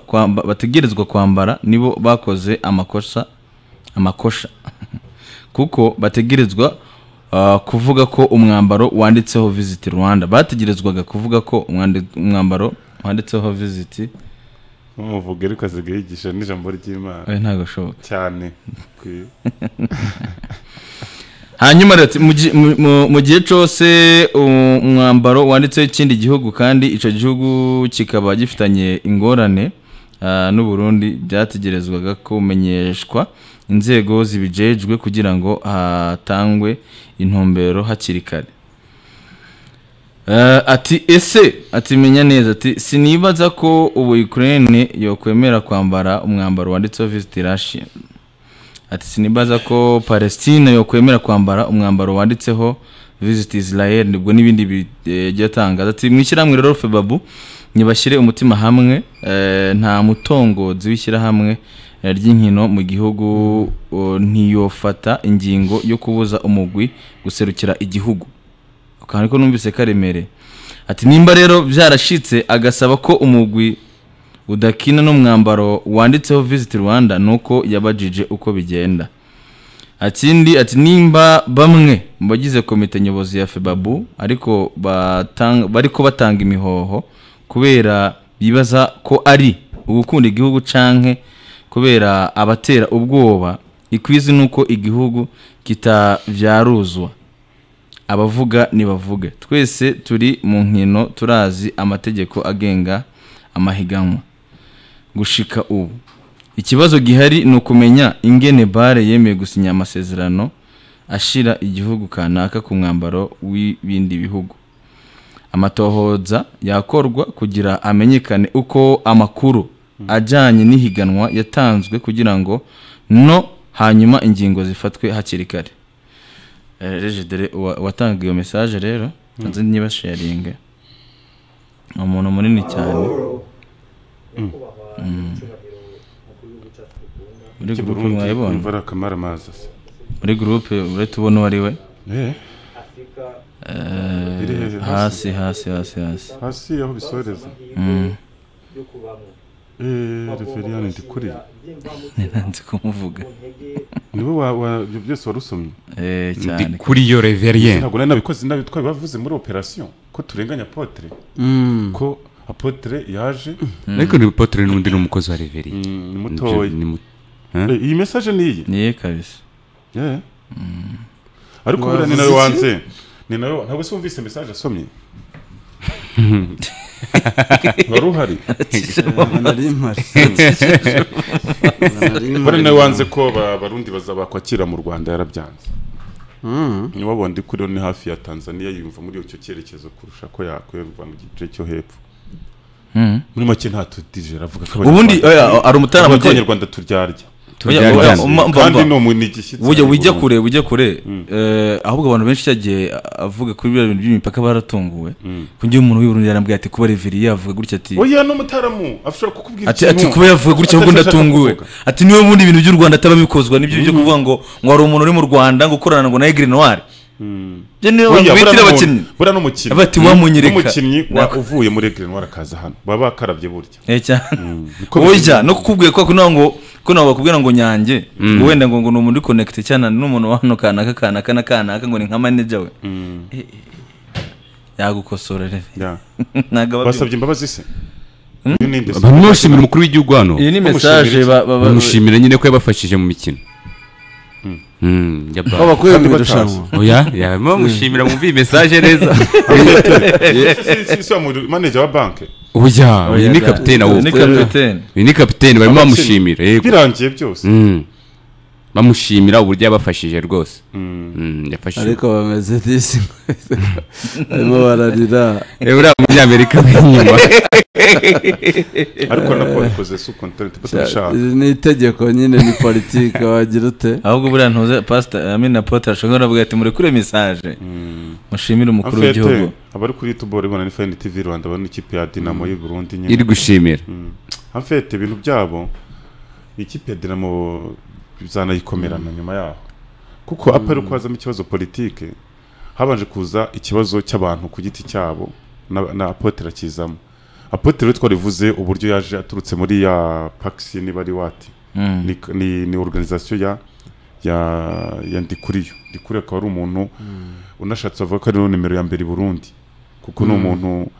kwamba bategerezwa kwambara nibo bakoze amakosa amakosha kuko bategerezwa ah, kuvuga ko umwambaro wanditseho visit rwanda bategerezwaga kuvuga ko umwandi- umwambaro wanditseho visit nk'umuvuga ariko asigaye yigisha n'ijambo ry'imana oya, ntabwo ashoboka cyane Kwi- hanyuma rero ati, mu gi- mu- mu- mu gihe cyose u- umwambaro wanditseho ikindi gihugu kandi icyo gihugu kikaba gifitanye ingorane ah, n'u Burundi byategerezwaga kumenyeshwa inzego zibijejwe kugira ngo hatangwe intumbero hakiri kare Eh, ati ese ati menya neza ati sinibaza ko ubu Ukraine yokwemera kwambara umwambaro wanditseho visit Russia ati sinibaza ko palestine yokwemera kwambara umwambaro wanditseho visit israel nibwo n'ibindi bigiye ati mu ishyirahamwe rero febabu ntibashyire umutima hamwe eh, nta mutongozi w'ishyirahamwe eh, ry'inkino mu gihugu oh, ntiyofata ingingo yo kubuza umugwi guserukira igihugu akantu ariko numvise karemere ati nimba rero byarashitse agasaba ko umugwi udakina n'umwambaro wanditseho visit rwanda nuko yabajije uko bigenda akindi ati nimba bamwe mu bagize komite nyobozi ya febabu ariko batanga bariko batanga imihoho kubera bibaza ko ari ugukunda igihugu canke kubera abatera ubwoba ikwizi nuko igihugu kitavyaruzwa abavuga nibavuge twese turi mu nkino turazi amategeko agenga amahiganwa gushika ubu ikibazo gihari ni ukumenya ingene bare yemeye gusinya amasezerano ashira igihugu kanaka ku mwambaro w'ibindi bihugu amatohoza yakorwa kugira amenyekane uko amakuru ajyanye n'ihiganwa yatanzwe kugira ngo no hanyuma ingingo zifatwe hakiri kare Eh, regidere uwa- uwatanga iyo mesaje rero nzi niba sharinga ni umuntu munini cyane muri gurupe Iki Burundi mwayibonye imvura kamara amazi asa muri gurupe uretse ubona uwo ari we Eh, Eh, Iri hejuru, hasi hasi hasi hasi hasi aho bisoreza referiyani ndikuriye ntiranze kumuvuga niwe wa- wa- ibyo byose warusomye Eh, cyane kuri iyo reverien ntabwo nari nabikoze nabi twari bavuze muri operasiyo ko turenganya apotere ko apotere yaje ariko ni potire n'undi ni umukozi wa reverien mm, ni Nibyo, mutoya ni mu- Eh, iyi mesaje ni iyi niye kabisa Eh. ariko Wavuze buriya ni nawe iki? wanze ni nawe ntabwo se wumvise mesaje asomye wari uhari nari mpari buriya ni nawe wanze ko ba- abarundi baza bakwakira mu rwanda yarabyanze niba bundi kuri ni hafi ya tanzania yumva muri icyo cyerekezo kurusha ko yakwemva mu gice cyo hepfo Mhm. muri make nta tudije aravuga ko ubundi Abanyarwanda- oya, ari Avuga ko umutarama abanyarwanda turyarya Oya, oya, Turyarya. umva, umva, kandi umva. ni umuntu igishyitsi burya wijya Burundu. kure wijya kure eh, ahubwo abantu benshi cyagiye avuga kuri biriya bintu by'imipaka baratunguwe kugira umuntu w'iburundi yarambwiye ati kuba reveri yavuga gutya ati oya n'umutaramu ashobora kukubwira ati ati kuba yavuga gutya ahubwo atashaka ndatunguwe kuvuga. ati niwe bundi ibintu by'u rwanda ataba abikozwa nibyo byo kuvuga ngo ngo hari umuntu uri mu rwanda ngo ukorana ngo na egre noire byo niyo Oya, abantu bitira buriya abakinnyi n'umuntu- buriya n'umukinnyi Bati, wamunyereka. n'umukinnyi wa- Nako. uvuye muri egire noire akaza hano baba bakarabye burya Eh, cyane Niko oya no kukubwira ko kugira ngo ko ntabwo bakubwira ngo nyange ngo wenda ngo ngo ni umuntu uri connect cyane n'umuntu wa hano kanaka kanaka na kanaka ngo ni nka manager we Eh, eh, eh. yagukosora rero bimeze. Yeah. ntabwo aba basabye imbabazi se Uyu ni nde se? bamwishimira umukuru w'igihugu hano iyi ni bamushimira message iki? ba- ba- ba- bamushimira nyine ko yabafashije mu mikino Mm, ya ba- abakuye mu Kandi irushanwa oya ya, bamushimira mwumva iyi mesaje neza Si- si- si wa mu- manager wa banke oya uyu ni da- kapitene ni awuwo kapitene uyu ni kapitene barimo bamushimira yego birangiye byose Mm. bamushimira uburyo yabafashije rwose Mm, yafashije ariko bameze disi barimo bararira Eh, uriya munyamerika w'inyuma ariko nako babikoze su content ko turashaka iri ni itegeko nyine ni politiki wagira ute ahubwo buriya ntuze pastor amina apotre ashobora kuvuga ati murekure message mushimire umukuru w'igihugu Afete, abari kuri youtube bari bona ni fayini tv rwanda bari n'ikipe ya dinamo y'u burundi nyine iri gushimira afete ibintu byabo ikipe ya dinamo bizanayikomerana nyuma yaho kuko apa ari kwazamo ikibazo politike habanje kuza ikibazo cy'abantu ku giti cyabo na, na apotere akizamo apotre twarivuze uburyo yaje aturutse muri ya pakisi niba ari wati Mm. ni, ni, ni organisation ya ya ya Ndikuriyo Ndikuriyo akaba ari umuntu unashatse avuga ko ari no nimero ya mbere i Burundi kuko ni umuntu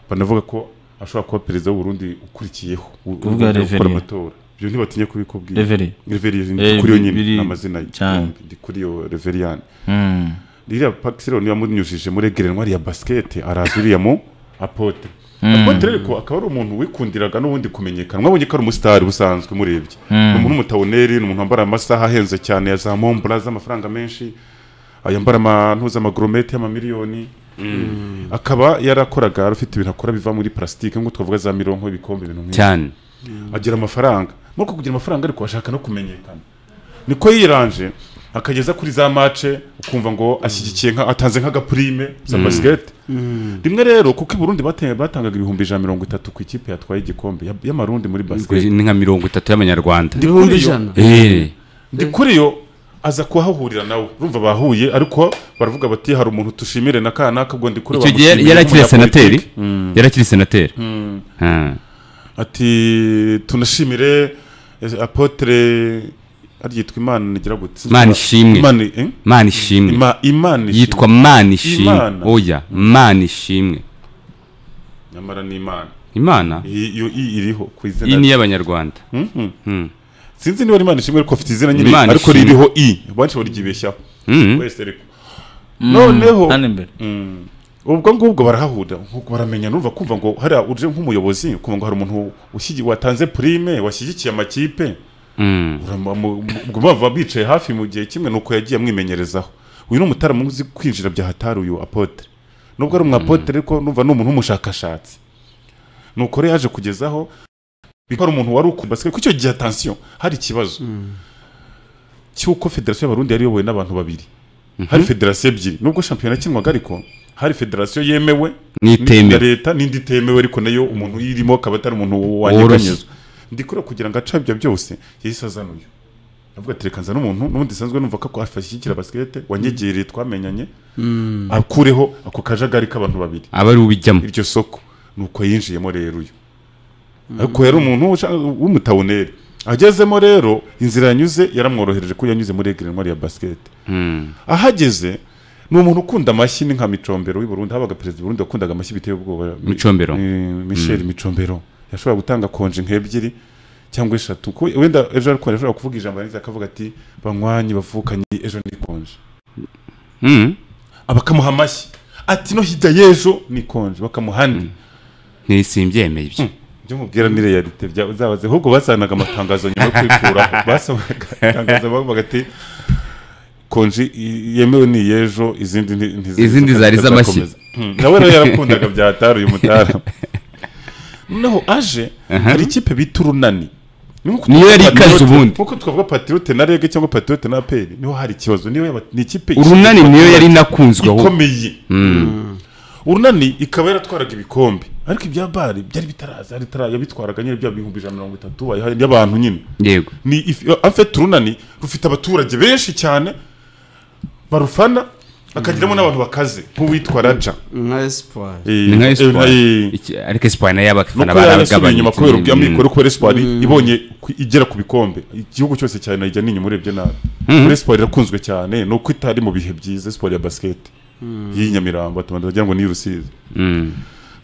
banavuga ko ashobora kuba perezida w'u Burundi ukurikiyeho u- Kuvuga urugendo rwo gukora Reverie. amatora ibyo ntibatinye kubikubwira Reverie. Reverie Eh, Ndikuriyo nyine biri- ni amazina ye cyane. yombi, Ndikuriyo Reveriyani Mm. ririya pakisi rero niba munyujije muri egerenwa ya basikete araza uriya mu apotre Mm. apotre ariko akaba ari umuntu wikundiraga n'ubundi kumenyekana mwabonye ko ari umusitari busanzwe murebye ni umuntu w'umutawuneri ni umuntu wambara amasaha ahenze cyane ya za mombura z'amafaranga menshi yambara amantu z'amagoromete y'amamiliyoni akaba yarakoraga afite ibintu akora biva muri parasitike nk'uko twavuga za mironko ibikombe ibintu nk'ibyo cyane agira amafaranga muri uko kugira amafaranga ariko ashaka no kumenyekana niko yiranje akageza kuri za mace ukumva ngo ashyigikiye nka atanze nk'agapurime za basikete rimwe rero kuko i burundi bate- batangaga ibihumbi ijana na mirongo itatu ku ikipe yatwaye igikombe ya- y'amarundi muri basikete ni nka mirongo itatu y'amanyarwanda ibihumbi Kuri yo- ijana Eh, ndi kuri yo aza kuhahurira nawe urumva bahuye ariko baravuga bati hari umuntu tushimire na kana akabwo ndi kuri icyo gihe bamushimira yari akiri senateri nk'umunyapolitiki." yari akiri senateri Ah. ati tunashimire eh, apotre aryitwa imana igira gutse Imana ishimwe. imana eh? mana ishimwe Ima- imana ishimwe. yitwa mana ishimwe Imana. oya mana ishimwe nyamara ni imana imana I- yo i iriho ku iyi izina ni iy'abanyarwanda Mhm. Mm. sinzi niba ari imana ishimwe ariko afite izina nyine Imana ariko ishimwe. ririho i benshi barigibeshyaho Mm. wese ariko noneho hano imbere Mm. ubwo ngubwo barahahurira nk'uko baramenyana urumva kumva ngo hariya uje nk'umuyobozi kumva ngo hari umuntu ushyigikiye watanze prime washyigikiye amakipe Mm. ubwo bava bicaye hafi mu gihe kimwe nuko yagiye amwimenyerezaho uyu ni umutara muzi kwinjira byahatari uyu apotre nubwo ari umwapotre ariko numva ni umuntu w'umushakashatsi nuko rero yaje kugezaho ko ari umuntu wari ukumva basike kuko icyo gihe atansiyo hari ikibazo cy'uko federasiyo y'abarundi yari iyobowe n'abantu babiri hari federasiyo ebyiri nubwo shampiyona yakinwaga ariko hari federasiyo yemewe n'itemewe ya leta n'indi itemewe ariko nayo umuntu uyirimo akaba atari umuntu wanyeganyezwa ndikora kugira ngo aca ibyo byose yahise azana uyu avuga ati reka nzane umuntu n'ubundi nsanzwe numva ko ashyigikira basikete wanyegereye twamenyanye akureho ako kajagari k'abantu babiri aba ari ubijyamo iryo soko nuko yinjiyemo rero uyu ariko yari umuntu usha- w'umutawuneri agezemo rero inzira yanyuze yaramworohereje kuko yanyuze muri egirenwa ya basikete Mm. ahageze ni umuntu ukunda amashyi ni nka micombero w'i Burundi habaga perezida w'u Burundi wakundaga amashyi biteye ubwoba Micombero. Mi- Michel micombero yashoboraga gutanga konje nk'ebyiri cyangwa eshatu ko wenda ejo ariko yashobora kuvuga ijambo yarangiza akavuga ati banywanyi bavukanye ejo ni konje Mm. abakamuha amashyi ati no hirya y'ejo ni konje bakamuha andi Ni- simbyemeye ibyo byo mubwiranire ya lite byazabaze ahubwo basanaga amatangazo nyuma yo kwikuraho basomaga itangazo bavuga ati konji i- yemewe ni yejo izindi nti- ntizi- Izindi zari z'amashyi. zizakomeza." Hmm, nawe rero yarakundaga byatari uyu mutara noneho aje hari ikipe bita urunani Nkuko Niyo yari twavuga ikaze Patriote- ubundi. nkuko twavuga patriote na rege cyangwa patriote na aperi niho hari ikibazo niyo yaba- ni ikipe urunani niyo yari inakunzweho ikomeye urunani ikaba yaratwaraga ibikombe ariko ibya bari byari bitaraza yari itara- yabitwaraga nyine bya bihumbi ijana na mirongo itatu bayihaye y'abantu nyine yego ni if- afite urunani rufite abaturage benshi cyane barufana akagiramo n'abantu bakaze nk'uwitwa raja nka espoir ni nka Eh, espoir eh, Iki- ariko espoir nayo abafana nuko yarasubiye baragabanye inyuma kubera ubw'amikoro kubera espoir ibonye ku- igera ku bikombe igihugu cyose cyane najya n'inyuma urebye nabi muri espoir irakunzwe cyane nuko itari mu bihe byiza espoir ya basiketi y'i nyamirambo batuma ndagira ngo ni rusizi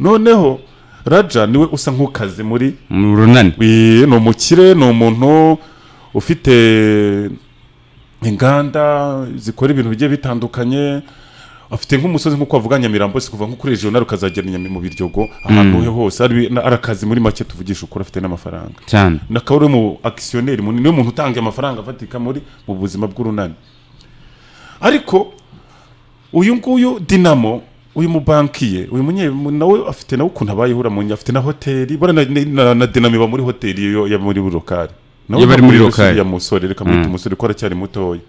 noneho raja niwe usa nk'ukaze muri mu runani Wi- ni umukire ni umuntu ufite inganda zikora ibintu bigiye bitandukanye afite nk'umusozi nk'uko bavuga nyamirambo si kuva nko kuri regional ukazagera inyami mu biryogo ahantu he hose ari na- ari akazi muri make tuvugisha ukuri afite n'amafaranga cyane akaba ari mu akisiyoneri munini niwe muntu utanga amafaranga afatika muri mu buzima bw'urunani ariko uyu nguyu dinamo uyu mubankiye uyu munye nawe afite nawe ukuntu abayeho uramunya afite na hoteli bora na, na, na dinamo iba muri hoteli yo ya muri rokari nawe Iyo bari muri Rokari. ya musore reka mwite umusore ko aracyari mutoya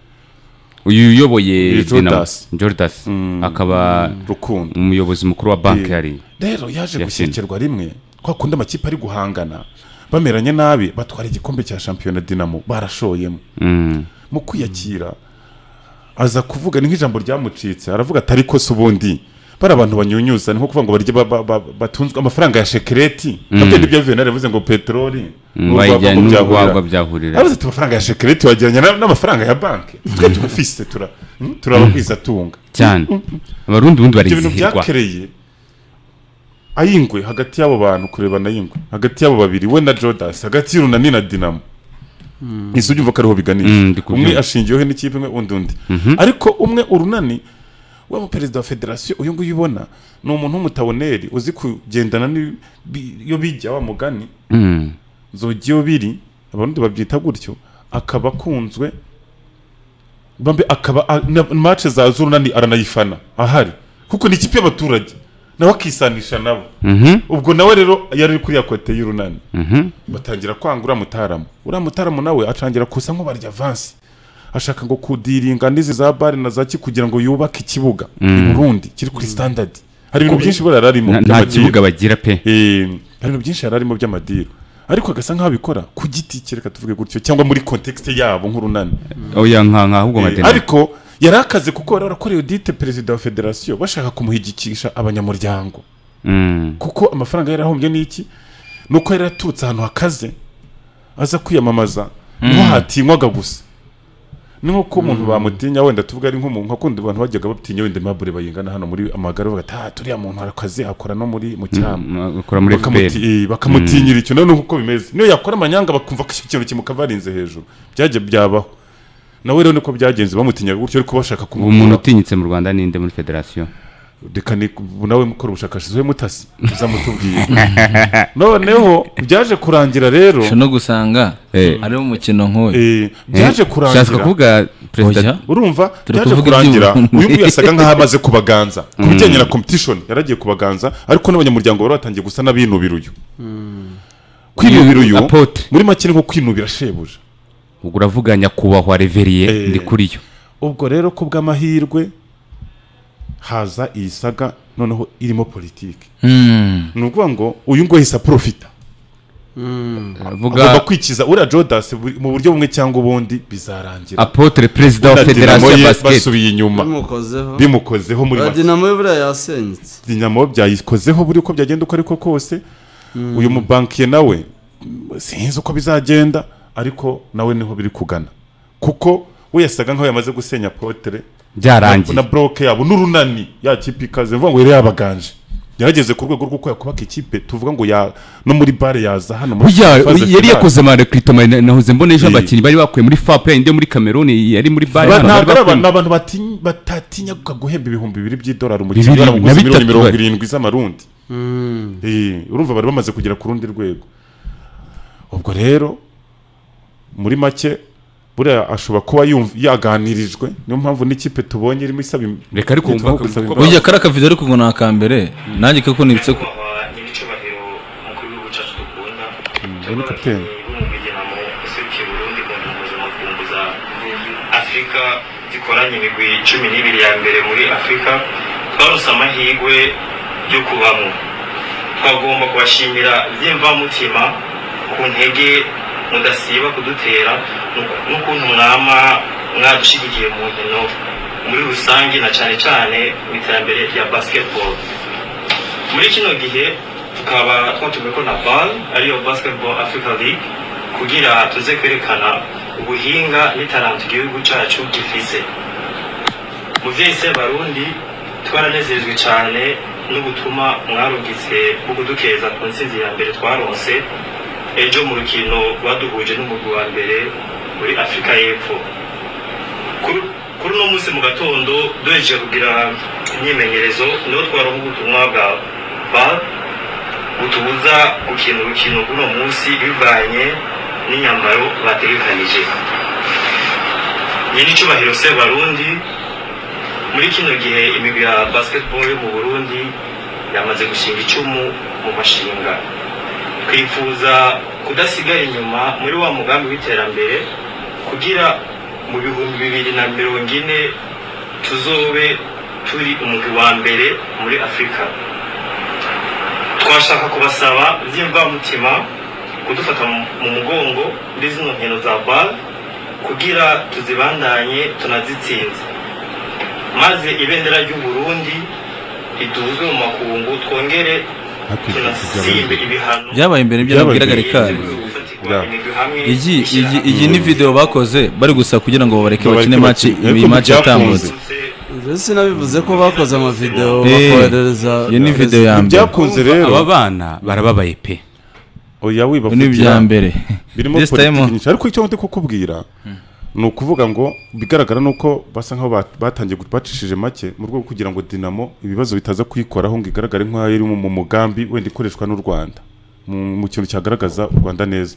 uyu uyoboye Ni dinamo Jordas. jordas akaba rukundo umuyobozi mukuru wa banki Eh, yari rero yaje Yasinze. gushyekerwa rimwe kwa kundi amakipe ari guhangana bameranye nabi batwara igikombe cya shampiyona dinamo barashoyemo Mm. mu kwiyakira aza kuvuga ni nk'ijambo ryamucitse aravuga ati ariko se ubundi bari abantu banyunyuza ni nko kuvuga ngo barya ba- ba- ba- batunzwe amafaranga ya shekereti nabyo nibyo venari yavuze ngo peteroli wayijyana n'urwagwa byahurira. n'urwagwa byahurira aravuze ati amafaranga ya shekereti wagereranya na- n'amafaranga ya banki twe turafise tura hmm, turabagwizatunga cyane abarundi ubundi ibyo bintu barizihirwa byakereye ay'ingwe hagati y'abo bantu kurebana ay'ingwe hagati y'abo babiri we na jodasi hagati y'urunani na dinamo izo ubyumva ko ariho Mm, biganisha ndi kubyumva. umwe ashingiyeho n'ikipe imwe undi undi ariko umwe urunani we mu perezida wa federasiyo uyu nguyu ubona ni umuntu w'umutaboneri uzi kugendana n'ibi- bi- iyo bijya wa mugani Mm. zogiyo biri abarundi babyita gutyo akaba akunzwe bambe akaba a- na- match za zurunani aranayifana ahari kuko ni ikipe y'abaturage nawe akisanisha nabo Mhm, ubwo nawe rero yari kuri ya kote y'urunani mhm. batangira kwanga uriya mutaramu uriya mutaramu nawe atangira kusa nk'ubarya avansi ashaka ngo kudiringa n'izi za bare na za ki kugira ngo yubake ikibuga i burundi kiri kuri standard hari ibintu byinshi bora yararimo Na- nta by'amadiru. kibuga bagira pe Eh, hari ibintu byinshi yari arimo by'amadiru ariko agasa nk'aho abikora ku giti cye reka tuvuge gutyo cyangwa muri context yabo nk'urunani oya nka nka ahubwo Eh, madeni ariko yari akaze kuko bari barakoreye odite perezida wa federasiyo bashaka kumuhigikisha abanyamuryango Mm, kuko amafaranga yari ahombye n'iki ni uko yari yaturutse ahantu hakaze aza kwiyamamaza niho hatinywaga gusa ni nk'uko umuntu bamutinya wenda tuvuga ari nk'umuntu nka kundi abantu bajyaga batinya wenda aimable bayingana hano muri amagare bavuga ati ah turiya muntu arakaze akora no muri mu cyama mm, ukora muri Bakamuti- FPR eh, bakamutinyira icyo nawe ni uko bimeze niyo yakora amanyanga bakumva ko icyo kintu kimukabarinze hejuru byajya byabaho nawe rero niko byagenze bamutinyaga gutyo ariko bashaka ubu umuntu kumukura utinyitse mu rwanda ninde muri federasiyo reka ni ubu nawe mukora ubushakashatsi we mutasi uzamutubwira noneho byaje kurangira rero ushobora no gusanga Eh. ari umukino nk'uyu eh, byaje Ushaka kurangira kuvuga perezida Oya. urumva Turi byaje kuvuga kurangira iby'ubu. uyu nguyu yasaga nk'aho amaze kubaganza ku bijyanye na competition yaragiye kubaganza ariko n'abanyamuryango bari batangiye gusa n'abinubira uyu kwinubira uyu apotre muri make ni nko kwinubira shebuja ubwo uravuga nyakubahwa reveriye Eh. ndi kuri yo ubwo rero ku bw'amahirwe haza iyi saga noneho irimo politiki Hmm. ni ukuvuga ngo uyu nguyu ahise aprofita agomba avuga kwikiza uriya jodasi buri- mu buryo bumwe cyangwa ubundi bizarangira apotre perezida wa Na Dinamo federasiyo ye ya basiketi basubiye inyuma bimukozeho bimukozeho muri Ba make dinamo ye buriya yasenyutse dinamo byayikozeho buri uko byagenda uko ariko kose uyu mubankiye nawe mm, sinzi uko bizagenda ariko nawe niho biri kugana kuko we yasaga nk'aho yamaze gusenya potere byarangiye na buroke yabo n'urunani ya kipe ikaze mvuga ngo yari yabaganje yarageze ku rwego rw'uko yakubaka ikipe tuvuga ngo ya no muri bare yaza hano muri burya phase uy- yari finale. yakoze amarekrito nahoze mbona ejo Eh. abakinnyi bari bakuye muri fape indi yo muri kameruni yari muri bare Ba- hano bari ntabwo ari bakuye- abantu ni abantu batinya- batatinya guhemba ibihumbi bibiri by'idolari Bibiri, umukiriya na aramuguza miliyoni bitatu mirongo bari. irindwi z'amarundi Eh, urumva bari bamaze kugera ku rundi rwego ubwo rero muri make buriya ashobora kuba yumv- yaganirijwe niyo mpamvu n'ikipe tubonye irimo isaba im- Reka ariko wumva yitaho ko- gusaba ko- imbabazi. burya kari akavido ariko ngo ni akambere nanjye kuko nibitse ku nyakubahwa nyir'icyubahiro umukuru w'igihugu cyacu dukunda urabona ko ateye. umugiramo userukiye burundi kumvumbuza makumbuza afurika zikoranye imigwi cumi n'ibiri ya mbere muri afurika twarose amahirwe yo kubamo twagomba kubashimira by'imvamutima ku ntege mudasiba kudutera n'uku- n'ukuntu mwama mwadushyigikiye mu nkino muri rusange na cyane cyane mu iterambere rya basketball muri kino gihe tukaba twatumiwe ko na bal ariyo basketball africa league kugira tuze kwerekana ubuhinga n'itaranto igihugu cyacu gifise muvyeyi sebarundi twaranezerejwe cyane n'ubutumwa mwarungitse bwo kudukeza ku ntsinzi ya mbere twaronse ejo mu rukino baduhuje n'umugwi wa mbere muri afurika y'epfo Kuri- kuri uno munsi mu gatondo duhejeje kugira imyimenyerezo niho twaronka ubutumwa bwa bal butubuza gukina urukino rw'uno munsi bivanye n'inyambaro bategekanije nyir'icyubahiro sebarundi muri kino gihe imigwi ya basketball yo mu burundi yamaze gushinga icumu mu mashinga twifuza kudasigara inyuma muri wa mugambi w'iterambere kugira mu bihumbi bibiri na mirongo ine tuzobe turi umugwi wa mbere muri afurika twashaka kubasaba by'imvamutima kudufata mu- mu mugongo muri zino nkino za bar kugira tuzibandanye tunazitsinze maze ibendera ry'u Burundi ituze mu makungu twongere Hakurikijwe tunasibe ibyabaye. ibihano byabaye imbere ibyo Byabaye nabwiraga imbere. rikari Yeah. iyi iyi- iyi ni video bakoze bari gusa kugira ngo babareke Babareke bakine match bakine. iyi Ariko match ntibyakunze. yatambutse Mbese sinabivuze ko bakoze amavidewo Eh, bakoherereza iyo ni video ya mbere ibyakunze aba rero bana barababaye pe oya ibi ni ibya wibavugira mbere birimo this time politiki nyinshi ariko icyo ndi kukubwira ni ukuvuga ngo bigaragara ni uko basa nk'aho bat- batangiye gu- bacishije make mu rwego rwo kugira ngo dinamo ibibazo bitaza kuyikoraho ngo igaragare nk'aho iri mu mu mugambi wenda ikoreshwa n'u rwanda mu mu kintu cyagaragaza u rwanda neza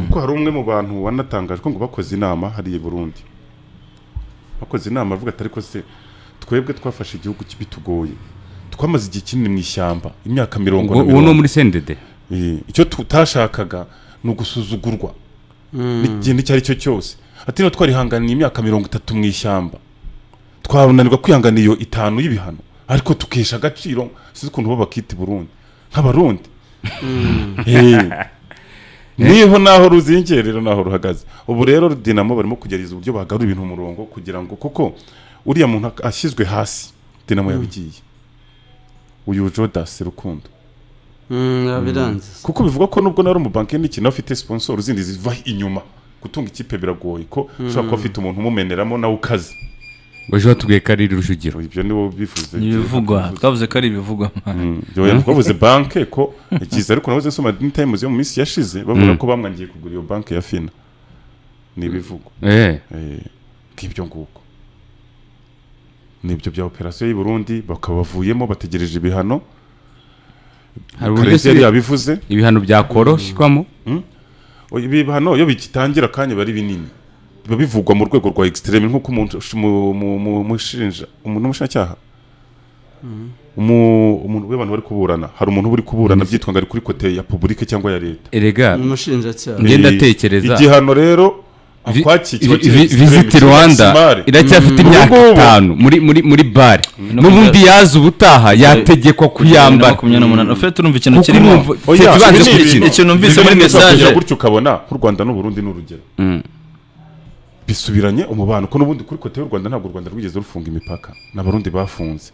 kuko hari umwe mu bantu wanatangajwe ngo bakoze inama hariya i burundi bakoze inama avuga ati ariko se twebwe twafashe igihugu ki- bitugoye twamaze igihe kinini mu ishyamba imyaka mirongo na ubwo uwo ni mirongo uwo muri sendede Eh, icyo tutashakaga ni ugusuzugurwa n'ikintu icyo ari cyo cyose ati niba twarihanganiye imyaka mirongo itatu mu ishyamba twananirwa kwihangana iyo itanu y'ibihano ariko tukesha agaciro sinzi ukuntu bo bakita i burundi nk'abarundi Eh, niho naho ruzingiye rero naho ruhagaze ubu rero dinamo barimo kugerageza uburyo bagarura ibintu mu murongo kugira ngo kuko uriya muntu ak- ashyizwe hasi dinamo yabigiye uyu jodasi rukundo yabirangiza kuko bivuga ko nubwo nari umubanki n'ikintu afite sponsor zindi ziva inyuma gutunga ikipe biragoye ko ushobora kuba afite umuntu umumeneramo nawe ukaze ejo batubwiye ko ari rujugiro ibyo nibo bivuze ni ibivugwa twavuze ko ari ibivugwa Mm, yoya, twabuze banke ko ikiza ariko nabuze nsoma dini times yo mu minsi yashize bavuga ko bamwangiye kugura iyo banke ya fina ni ibivugwa eh Eh, nk'ibyo nguko nibyo bya operasiyo y'i Burundi bakaba bavuyemo bategereje ibihano hari uburyo Karenzi yari se yabivuze ibihano byakoroshyirwamo Oya, ibihano iyo bigitangira akanya biba ari binini biba bivugwa mu rwego rwa egisitereme nk'uko umuntu ush- mu- mu- mu- umushinja umuntu umushinjacyaha Umu- umuntu w'abantu bari kuburana hari umuntu uba uri kuburana byitwa ngo ari kuri kote ya publike cyangwa ya leta erega ni umushinjacyaha Njye Eh, ndatekereza- igihano rero vi- akwakiye vi- vi- visiti rwanda iracyafite imyaka Ubungubu. itanu muri muri muri bare n'ubundi yaza ubutaha yategekwa na kuyambara makumyabiri n'umunani ufite turumva ikintu Kuko kirimo urumva- Twe tubanze gukina. Ikintu numvise muri message. gutyo ukabona nk'u rwanda n'uburundi ni urugero bisubiranye umubano ko n'ubundi kuri kote y'u rwanda ntabwo u rwanda rwigeze rufunga imipaka n'abarundi bafunze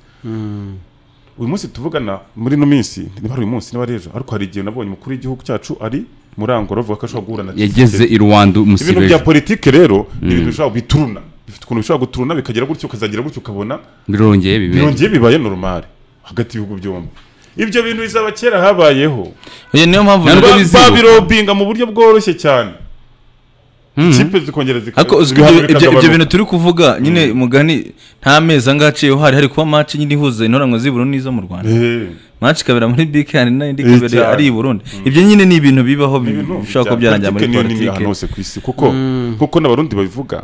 uyu munsi tuvugana muri ino minsi niba ari uyu munsi niba ari ejo ariko hari igihe nabonye umukuru w'igihugu cyacu ari murangoro avuga ko ashobora guhura na yageze i rwanda ibintu bya umusibeje politike rero ni ibintu bishobora bituruna bifite ukuntu bishobora guturuna bikagera gutyo ukazagira gutyo ukabona birongeye bibera birongeye bibaye normal hagati y'ibihugu byombi ibyo bintu bizaba kera habayeho Oya, niyo mpamvu Ntabwo nari- bizi- bizihuka. babirobinga mu buryo bworoshye cyane ikipe zikongera zika- ariko uzwi ibihano ibyo- ibyo ibyo bikagabanuka. bintu turi kuvuga nyine mugani nta mezi angahe aciyeho hari hari kuba match nyine ihuza intorango z'iburu n'izo mu rwanda Eh, match ikabera muri bk hari n'indi Eh, ikabera cyane. ari i burundi ibyo nyine ni ibintu bibaho ni ibintu bishobora bya kuba byarangira muri politike niyo nini ahantu politike hose ku isi kuko kuko n'abarundi babivuga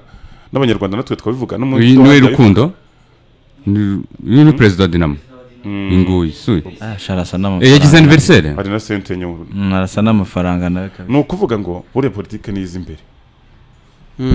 n'abanyarwanda natwe twabivuga n'umuntu uyu ni we wabaye- rukundo ni- uyu ni perezida wa dinamo inguyi suye Ah, shara asa Eh, yagize n'amafaranga aniveriseri hari na sente nyuma Mm, arasa n'amafaranga nawe kabisa ni ukuvuga ngo buriya politike niyo iza imbere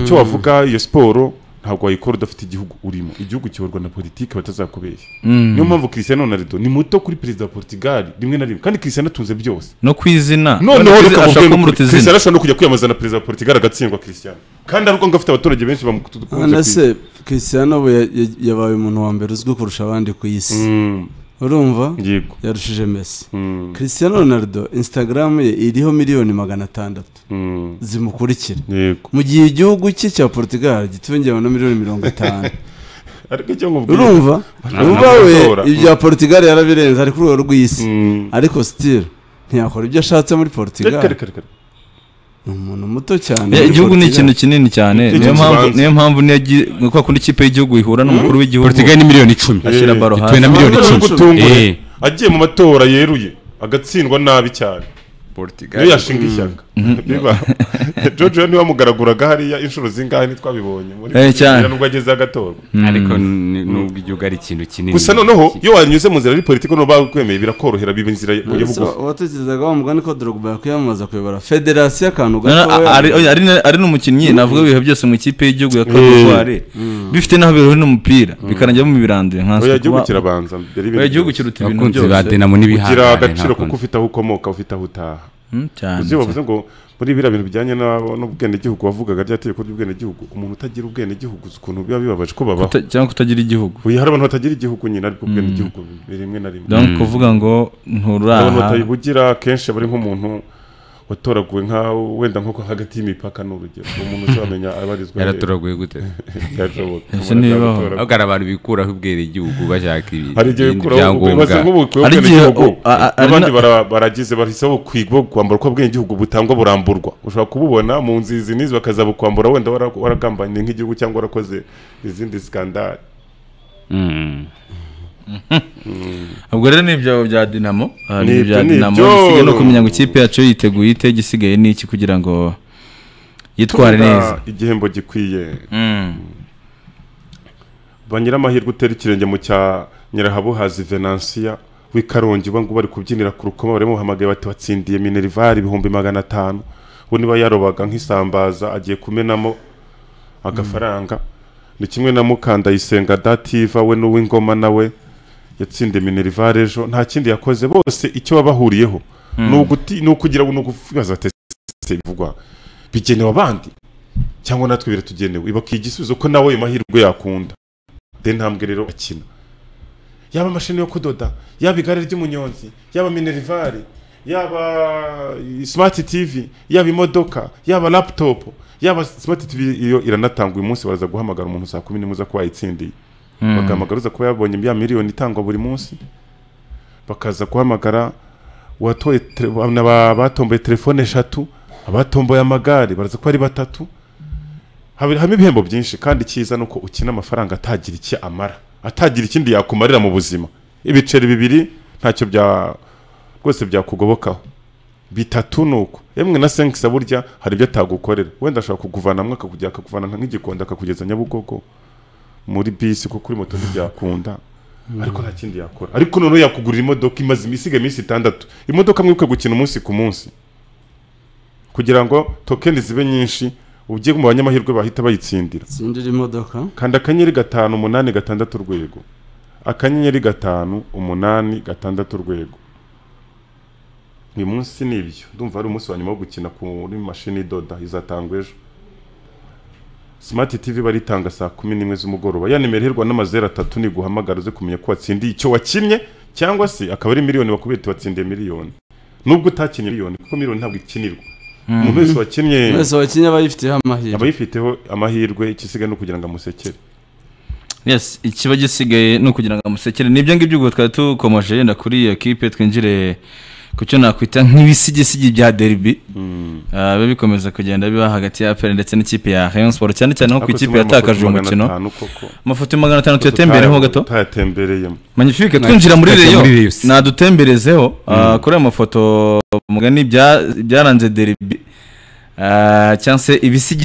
icyo wavuga iyo siporo ntabwo wayikora udafite igihugu urimo igihugu kiyoborwa na politike batazakubeshya niyo mpamvu Cristiano Ronaldo ni muto kuri perezida wa Portugal rimwe na rimwe kandi Cristiano atunze byose no ku izina noneho Urabona ko reka ashaka mubwire kumuruta ukuri, Cristiano izina ashobora no kujya kwiyamamaza na perezida wa Portugal agatsindwa Cristiano kandi avuga ngo afite abaturage benshi bamukunze ku none isi se christian ubu ya- ya- yabaye umuntu wa mbere uzwi kurusha abandi ku isi Mm, urumva yego yarushije mesi Mm, christian ronaldo instagram ye iriho miliyoni magana atandatu mm, zimukurikira yego mu gihe igihugu cye cya portugal gitwengewe na miliyoni mirongo itanu ariko icyo nkubwira urumva uba we amatora. ibya portugal yarabirenze ari kuri urwo rw'isi Mm. ariko sitire ntiyakora ibyo ashatse muri portugal Reka, reka, reka, reka. ni umuntu muto cyane Ya, muri igihugu ni Portugal. ikintu kinini cyane Ikintu niyo mpamvu kibanza. niyo mpamvu niyo agi- kwa kundi ikipe y'igihugu ihura n'umukuru w'igihugu portugali ni miliyoni icumi ashyira Eh, baro gituwe hasi na miliyoni Urabona icumi ko utungure, Eh, agiye mu matora yeruye agatsindwa nabi cyane niyo yashinga ishyaka Biba. George we niwe wamugaraguraga hariya inshuro zingahe ntitwabibonye muri Eh, cyane. nubwo ageze agatorwa ariko ni- nubwo igihugu ari ikintu kinini gusa noneho iyo wanyuze mu nzira yari politiki n'uba bakwemeye birakorohera biba inzira yo Ese bugufi uwatekerezaga wa mugani ko drogba yakwiyamamaza kuyobora federasiyo akantu Na- na- gatoya ari- oya, ari na- ari n'umukinnyi navuga ibihe byose mu ikipe y'igihugu ya Cote d'Ivoire bifite naho bihuye n'umupira bikarangira mubiranduye oya igihugu kirabanza mbere y'ibindi igihugu byose. kiruta ibintu abakunzi ba byose dinamo ugira n'ibihangane agaciro kuko ntakundi. ufite aho ukomoka ufite aho utaha Mm, cyane uzi bavuze ngo muri biriya bintu bijyanye n'abo- n'ubwenegihugu wavugaga rya tegeko ry'ubwenegihugu umuntu utagira ubwenegihugu uzi ukuntu biba bibabaje ko babaho Kuta- cyangwa kutagira igihugu uyu hari abantu batagira igihugu nyine ariko ubwenegihugu biri rimwe na rimwe donc kuvuga ngo abantu nturaha batayibugira akenshi aba ari nk'umuntu watoraguwe nka wenda nko hagati y'imipaka ni urugero uwo muntu uzamenya abarizwa he. yaratoraguye gute Byashoboka. Ese ntibibaho? Umuntu ahubwo hari abantu bikuraho ubwere igihugu bashaka ibi- hari igihe ibindi bikuraho bibaza byangombwa nk'ubukuye Hari igihe- ubwenegihugu o- a- a- ari n'abandi na- bara- baragize bahisemo kwigwa kwambara uko ubwenegihugu butangwa buramburwa ushobora kububona mu nzizi n'izi bakazabukwambura wenda wara- waragambaniye nk'igihugu cyangwa warakoze izindi skandale Mm. ubwo rero ni ibyo bya dinamo Ah, ni Ni ibyo bya ibyo, ni dinamo ibyo. bisigaye no kumenya ngo ikipe yacu yiteguye ite igisigaye ni iki kugira ngo yitware neza igihembo gikwiye Mm. ba nyiramahirwe utera ikirenge mu cya nyirahabuhazi venansiya w'i karongi ubu ngubu bari kubyinira ku rukoma baramuhamagaye bati watsindiye minerivare ibihumbi magana atanu we niba yarobaga nk'isambaza agiye kumenamo agafaranga ni kimwe na mukandayisenga dativa we n'uw'ingoma nawe yatsindiye minerivare ejo nta kindi yakoze bose icyo baba bahuriyeho ni uguti- ni ukugira ngo ni ukubaza ati "Ese bivugwa bigenewe abandi cyangwa natwe biratugenewe ibakwiye igisubizo ko nawe ayo mahirwe yakunda de ntambwe rero akina yaba imashini yo kudoda yaba igare ry'umunyonzi yaba minerivare yaba smart tv yaba imodoka yaba laptop yaba smart tv iyo iranatanga uyu munsi baraza guhamagara umuntu saa kumi n'imwe uza kuba yayitsindiye bagahamagara uza kuba yabonye ya miliyoni itangwa buri munsi bakaza guhamagara uwatoye tele- n'aba- abatomboye telefone eshatu abatomboye amagare baraza kuba ari batatu Haba- harimo ibihembo byinshi kandi cyiza ni uko ukina amafaranga atagira icyo amara atagira ikindi yakumarira mu buzima ibiceri bibiri ntacyo bya rwose byakugobokaho bitatu ni uko emwe na senkisa burya hari ibyo atagukorera wenda ashobora kukuvanamo akakujya akakuvana nk'igikondo akakugeza nyabugogo muri bisi kuko kuri moto ntibyakunda ariko nta kindi yakora ariko noneho yakugurira imodoka imaze isigaye iminsi itandatu imodoka mwibuke gukina umunsi ku munsi kugira ngo tokeni zibe nyinshi ugiye mu banyamahirwe bahita bayitsindira tsindira imodoka kanda akanyenyeri gatanu umunani gatandatu urwego akanyenyeri gatanu umunani gatandatu urwego uyu munsi ni ibyo ndumva ari umunsi wa nyuma wo gukina kuri mashini idoda izatangwa ejo simati tivi baritanga saa kumi n'imwe z'umugoroba ya nimero iherwa n'amazeru atatu niguhamagara uze kumenya ko watsindiye icyo wakinnye cyangwa se akaba ari miliyoni bakubwira ati watsindiye miliyoni nubwo utakinnye miliyoni kuko miliyoni ntabwo ikinirwa umuntu wese wakinnye mwese wakinnye aba yifiteho amahirwe abayifiteho amahirwe ikisigaye no kugira ngo amusekere yes ikiba gisigaye ni ukugira ngo amusekere nibyo ngibyo ubwo twari tukomeje yenda kuri iyo kipe twinjire ku cyo nakwita nk'ibisigisigi bya derby Ah, biba bikomeza kugenda biba hagati ya aperi ndetse n'ikipe ya rayon sport cyane cyane nko ku ikipe yatakaje uwo mukino amafoto magana atanu tuyatembereho gato tayatembereyemo magnifique twinjira muri Twinjira reyo muri Rayon se. nadutemberezeho Ah, kuri ayo mafoto mugani bya- byaranze derby Ah, cyangwa se ibisigisigi